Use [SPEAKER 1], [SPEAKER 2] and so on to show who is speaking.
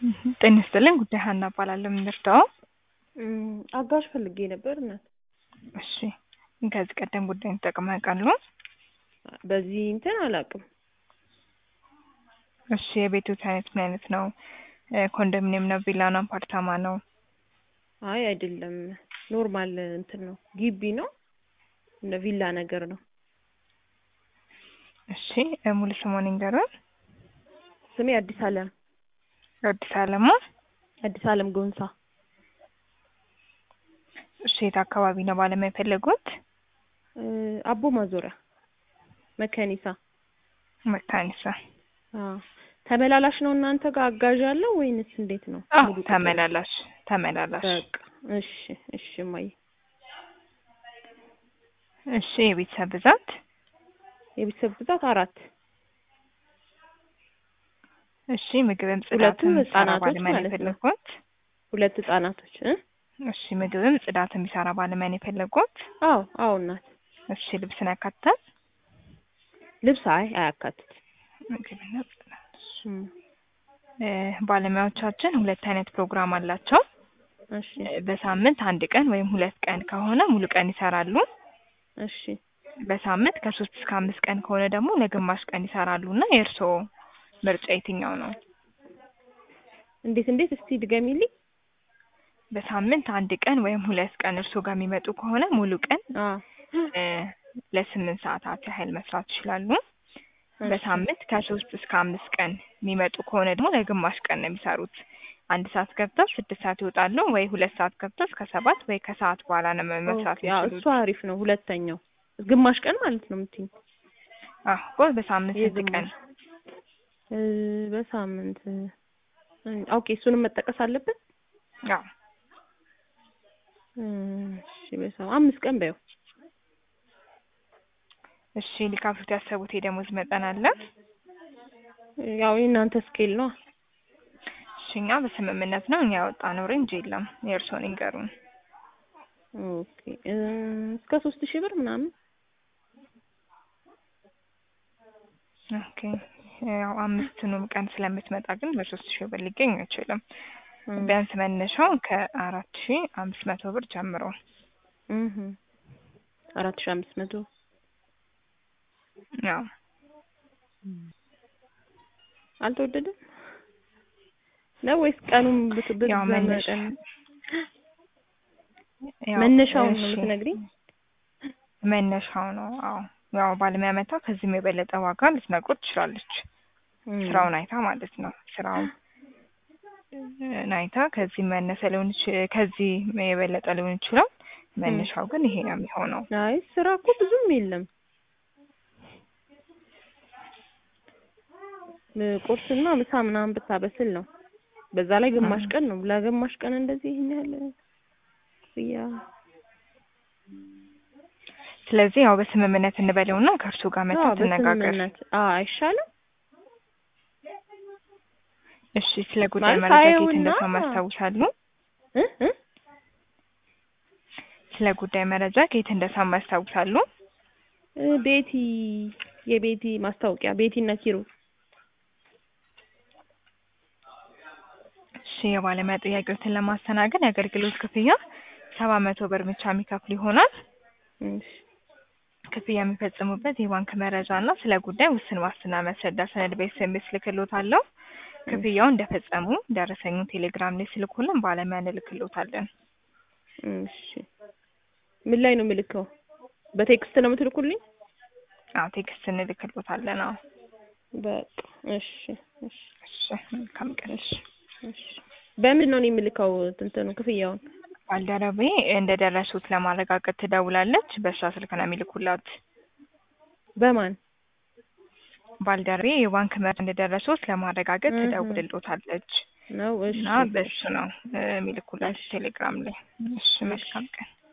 [SPEAKER 1] ጤና ይስጥልኝ ጉዳይ ሀና እባላለሁ። የምንረዳው
[SPEAKER 2] አጋዥ ፈልጌ ነበር እናት።
[SPEAKER 1] እሺ ከዚህ ቀደም ጉዳይን ተጠቅመው ያውቃሉ?
[SPEAKER 2] በዚህ እንትን አላውቅም።
[SPEAKER 1] እሺ የቤቶት አይነት ምን አይነት ነው? ኮንዶሚኒየም ነው? ቪላ ነው? አፓርታማ ነው?
[SPEAKER 2] አይ አይደለም፣ ኖርማል እንትን ነው፣ ግቢ ነው፣ እንደ ቪላ ነገር ነው።
[SPEAKER 1] እሺ ሙሉ ስሙን ይንገሩን።
[SPEAKER 2] ስሜ አዲስ አለም
[SPEAKER 1] አዲስ አለማ።
[SPEAKER 2] አዲስ አለም ጎንሳ።
[SPEAKER 1] እሺ የት አካባቢ ነው ባለሙያ የፈለጉት?
[SPEAKER 2] አቦ ማዞሪያ መከኒሳ።
[SPEAKER 1] መካኒሳ።
[SPEAKER 2] አዎ ተመላላሽ ነው እናንተ ጋር አጋዥ አለው ወይንስ እንዴት ነው?
[SPEAKER 1] አዎ
[SPEAKER 2] ሙሉ ቁጥር?
[SPEAKER 1] ተመላላሽ ተመላላሽ።
[SPEAKER 2] በቃ እሺ እሺ እማዬ።
[SPEAKER 1] እሺ የቤተሰብ ብዛት?
[SPEAKER 2] የቤተሰብ ብዛት አራት
[SPEAKER 1] እሺ ምግብም
[SPEAKER 2] ሁለቱ
[SPEAKER 1] ጽዳትም የሚሰራ
[SPEAKER 2] ህጻናቶች
[SPEAKER 1] ባለሙያ ነው
[SPEAKER 2] ማለት ነው።
[SPEAKER 1] የፈለጉት?
[SPEAKER 2] ሁለት ህጻናቶች እ
[SPEAKER 1] እሺ ምግብም ጽዳት የሚሰራ ባለሙያ ነው የፈለጉት?
[SPEAKER 2] አዎ አዎ እናት
[SPEAKER 1] እሺ ልብስን ያካትታል?
[SPEAKER 2] ልብስ አይ አያካትት
[SPEAKER 1] ምግብና ጽዳት። እ ባለሙያዎቻችን ሁለት አይነት ፕሮግራም አላቸው።
[SPEAKER 2] እሺ
[SPEAKER 1] እ በሳምንት አንድ ቀን ወይም ሁለት ቀን ከሆነ ሙሉ ቀን ይሰራሉ።
[SPEAKER 2] እሺ
[SPEAKER 1] በሳምንት ከሶስት እስከ አምስት ቀን ከሆነ ደግሞ ለግማሽ ቀን ይሰራሉ እና የእርስዎ ምርጫ የትኛው ነው?
[SPEAKER 2] እንዴት እንዴት እስቲ ድገሚልኝ።
[SPEAKER 1] በሳምንት አንድ ቀን ወይም ሁለት ቀን እርስዎ ጋር የሚመጡ ከሆነ ሙሉ ቀን
[SPEAKER 2] አ
[SPEAKER 1] እ ለስምንት ሰዓታት ያህል መስራት ይችላሉ።
[SPEAKER 2] እሺ
[SPEAKER 1] በሳምንት ከሶስት እስከ አምስት ቀን የሚመጡ ከሆነ ደግሞ ለግማሽ ቀን ነው የሚሰሩት። አንድ ሰዓት ገብተው ስድስት ሰዓት ይወጣሉ ወይ ሁለት ሰዓት ገብተው እስከ ሰባት ወይ ከሰዓት በኋላ ነው መስራት
[SPEAKER 2] ኦኬ፣ አዎ
[SPEAKER 1] የሚችሉት።
[SPEAKER 2] እሱ አሪፍ ነው። ሁለተኛው ግማሽ ቀን ማለት ነው የምትይኝ?
[SPEAKER 1] አዎ በሳምንት ስንት ቀን?
[SPEAKER 2] የግማሽ እ በሳምንት እ ኦኬ፣ እሱንም መጠቀስ አለበት።
[SPEAKER 1] አዎ
[SPEAKER 2] እ እሺ በሳምንት አምስት ቀን በይው።
[SPEAKER 1] እሺ ሊከፍሉት ያሰቡት የደሞዝ መጠን አለ?
[SPEAKER 2] ያው የእናንተ ስኬል ነው።
[SPEAKER 1] እሺ እኛ በስምምነት ነው እኛ ያወጣነው ሬንጅ የለም። የእርስዎን ይንገሩን።
[SPEAKER 2] ኦኬ እ እስከ ሶስት ሺህ ብር ምናምን
[SPEAKER 1] ኦኬ ያው አምስትኑም ቀን ስለምትመጣ ግን በሶስት ሺህ ብር ሊገኝ አይችልም።
[SPEAKER 2] እ
[SPEAKER 1] ቢያንስ መነሻው ከአራት ሺህ አምስት መቶ ብር ጀምሮ
[SPEAKER 2] እህ አራት ሺህ አምስት መቶ
[SPEAKER 1] ያው
[SPEAKER 2] አልተወደደም ነው ወይስ ቀኑን ብት ብት
[SPEAKER 1] ያው መነሻ
[SPEAKER 2] በመጠን
[SPEAKER 1] ያው
[SPEAKER 2] መነሻውን ነው
[SPEAKER 1] እሺ፣
[SPEAKER 2] የምትነግሪኝ?
[SPEAKER 1] መነሻው ነው። አዎ ያው ባለሙያ መታ ከዚህም የበለጠ ዋጋ ልትነግሮት ትችላለች።
[SPEAKER 2] እም
[SPEAKER 1] ስራውን አይታ ማለት ነው። ስራውን እ አይታ ከዚህ መነሰ ሊሆን ይችላል፣ ከዚህ የበለጠ ሊሆን ይችላል። መነሻው ግን ይሄ ነው የሚሆነው።
[SPEAKER 2] አይ ስራ እኮ ብዙም የለም። ም- ቁርስና ምሳ ምናምን ብታበስል ነው። በዛ ላይ ግማሽ
[SPEAKER 1] እ
[SPEAKER 2] ቀን ነው። ለግማሽ ቀን እንደዚህ ይሄን ያህል ክፍያ
[SPEAKER 1] ስለዚህ ያው በስምምነት እንበለውና ከእርሱ ጋር መታ
[SPEAKER 2] አዎ
[SPEAKER 1] ትነጋገር።
[SPEAKER 2] በስምምነት አዎ አይሻልም?
[SPEAKER 1] እሺ ስለ ጉዳይ
[SPEAKER 2] ማለት
[SPEAKER 1] መረጃ ከየት
[SPEAKER 2] ታየውና
[SPEAKER 1] እንደሰማ ያስታውሳሉ?
[SPEAKER 2] እ እ
[SPEAKER 1] ስለ ጉዳይ መረጃ ከየት እንደሰማ ያስታውሳሉ?
[SPEAKER 2] እ ቤቲ የቤቲ ማስታወቂያ ቤቲና ኪሩ
[SPEAKER 1] እሺ የባለሙያ ጥያቄዎችን ለማስተናገድ የአገልግሎት ክፍያ ሰባት መቶ ብር ብቻ የሚከፍሉ ይሆናል።
[SPEAKER 2] እሺ
[SPEAKER 1] ክፍያ የሚፈጽሙበት የባንክ መረጃ እና ስለ ጉዳይ ውስን ዋስትና መስረዳ ሰነድ በኤስኤምኤስ ልክሎታለሁ። ክፍያውን እንደፈጸሙ ደረሰኙን ቴሌግራም ላይ ስልኩልን ባለሙያ እንልክሎታለን።
[SPEAKER 2] እሺ ምን ላይ ነው የምልከው? በቴክስት ነው የምትልኩልኝ?
[SPEAKER 1] አዎ ቴክስት እንልክሎታለን። አዎ
[SPEAKER 2] በቃ እሺ እሺ
[SPEAKER 1] እሺ መልካም ቀን።
[SPEAKER 2] እሺ እሺ በምን ነው እኔ የምልከው እንትኑ ክፍያውን?
[SPEAKER 1] ባልደረቤ እንደደረሱት ለማረጋገጥ ትደውላለች። በእሷ ስልክ ነው የሚልኩላት።
[SPEAKER 2] በማን
[SPEAKER 1] ባልደረቤ የባንክ መረጃ እንደደረሱት ለማረጋገጥ
[SPEAKER 2] እህ
[SPEAKER 1] ትደውልሎታለች
[SPEAKER 2] ነው? እሺ
[SPEAKER 1] እና በእሱ ነው እ የሚልኩላት
[SPEAKER 2] እሺ
[SPEAKER 1] ቴሌግራም ላይ። እሺ
[SPEAKER 2] እሺ
[SPEAKER 1] መልካም ቀን።